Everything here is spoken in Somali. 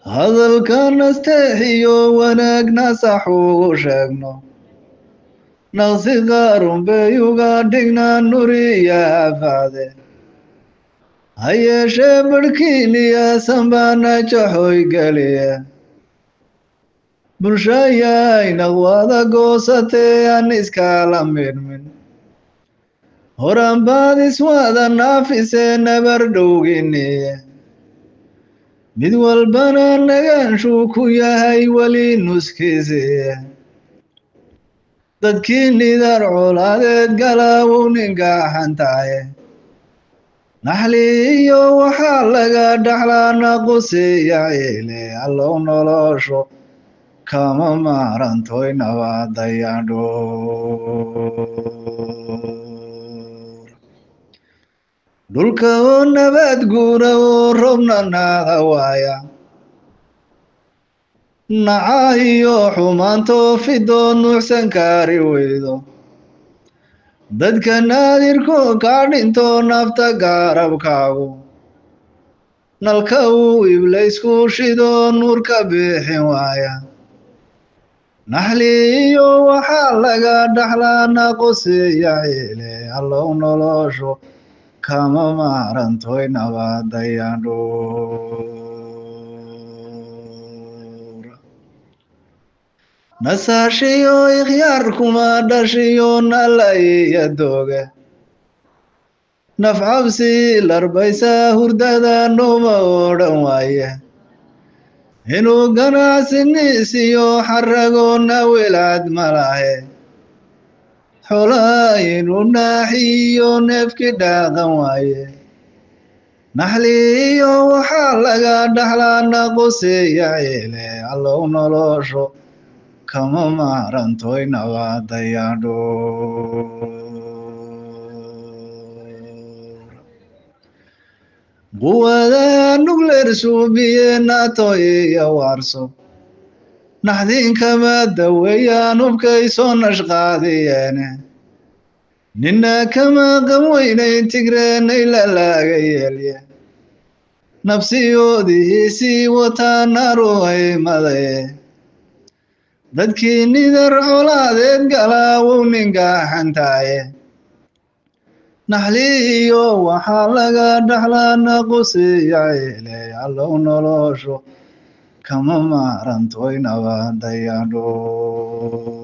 hadalka nasteexiyo wanaagna sax ugu sheegno naqsi qaarun bay uga dhignaa nuriya afaade ha yeeshee barhkiiniya sanbaana jaxoy geliya bulshayay naqwada goosatee aan iskala midhmin horan baad iswada naafisee nabar dhowginiye mid walbana nagaanshuu ku yahay weli nuskiisiye dadkii nidar colaadeed galaawow ningaxantaaye naxli iyo waxaa laga dhaxlaa naqusiya ciile allow nolosho kama maarantoy nabadayandhoor dhulka oo nabad guura oo robna naada waaya naca iyo xumaantoo fidoo nuucsan kaari weydo dadka naadirkoo kaa dhinto nafta gaarabkaagu nalka uu iblaysku shidoo nuurka bixin waaya naxli iyo waxaa laga dhaxlaa naqusiya ciile allow nolosho kama maarantoy nabadayandhoor nasaashiyo ikhyaar kuma dhashiyo nalaiya dooge nafcabsi larbaysa hurdada nooma odhan waaye inuu ganacsiniisiyo xaragoona welaad malahe xolaa inuu naaxiyo neefki dhaaqan waaye naxli iyo waxaa laga dhaxlaa naqusiya ciile allow nolosho kama maarantoy nabadayandhoor quwadaha nugleer suubiye nato iyo waarso naxdiinkama daweeyaan hubkay soo nashqaadiyeene nina kama qan weynayn tigreenay lalaaga yeelye nabsiyoodiisii wataa naruhaymadaye dadkii nidar colaadeed galaawow ningaxantaaye naxli iyo waxaa laga dhaxlaa naqusiya ciile allow nolosho kama maarantoy nabadayandhoor